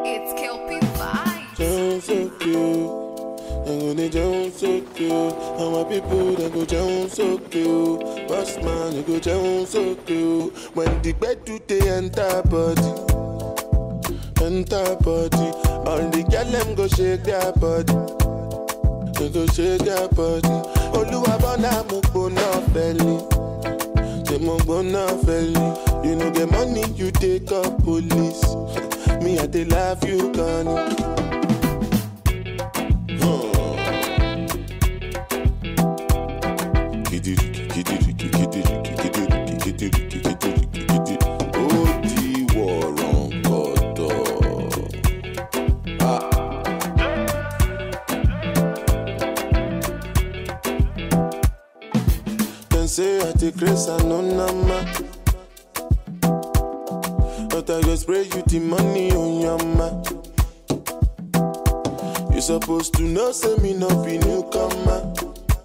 It's Kelpie Vibes. Jones so cute. I'm gonna Jones so cute. And my people they go Jones so cute. Boss man, you go Jones so cute. When the bed do they enter body, enter body. All the girl them go shake their body. They go shake their body. Oluwa bona mo gbona belly. Say mo gbona belly. You know the money you take up police. Me I dey love you, Connie. ó di wọ̀rọ̀ǹkọ̀tọ̀. Dem say I take grace and no nama. But I go spray you the money on your ma. You supposed to know, say me no be newcomer.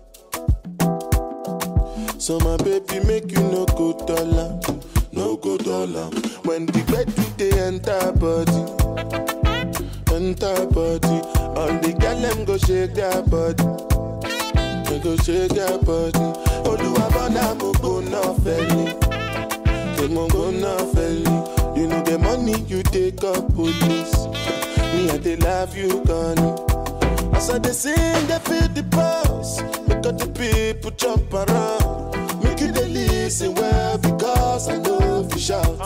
So my baby make you no go dollar, no go dollar. When the bed do they enter body, enter body. All the girl them go shake their body, they go shake their body. Oluwa bona mo go no felly, they mo go no felly. You know the money you take up police. Me I dey love you, Connie. As I dey sing, they feel the pulse. Make all the people jump around. Make you dey listen well because I know if you shout.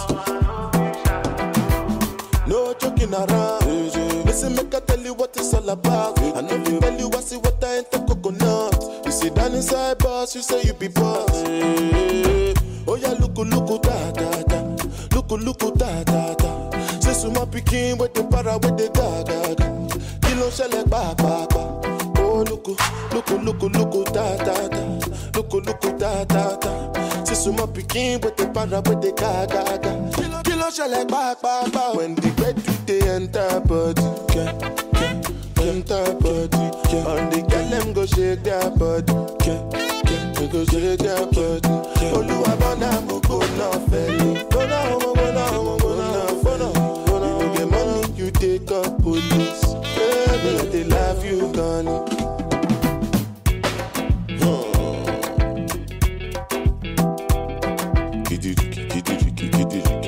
No joking around. Listen, make I tell you what it's all about. I know if you tell you I see what I ain't the coconut. You sit down inside boss, you say you be boss. Oh yeah, look, look, da da da. Look, look, da da da. Say suma pikin with the para with the ga ga ga. Kí ló ń ṣẹlẹ̀ pàápàá? Oh lóko lóko lóko lóko dáadáa lóko lóko dáadáa. Say suma pikin with the para with the ga ga ga. Kí ló ń ṣẹlẹ̀ pàápàá? When the bed do dey enter body. Yeah, yeah, enter body. Yeah. All the girl dem go shake their body. Yeah, yeah, they go shake their body. Olúwa bọ́nà mo gbóná fẹ́lẹ́. Gbóná mo gbóná mo gbóná gbóná. You no get money, you take up police. Baby, I dey love you, Connie. Huh. Kididi, kididi, kididi.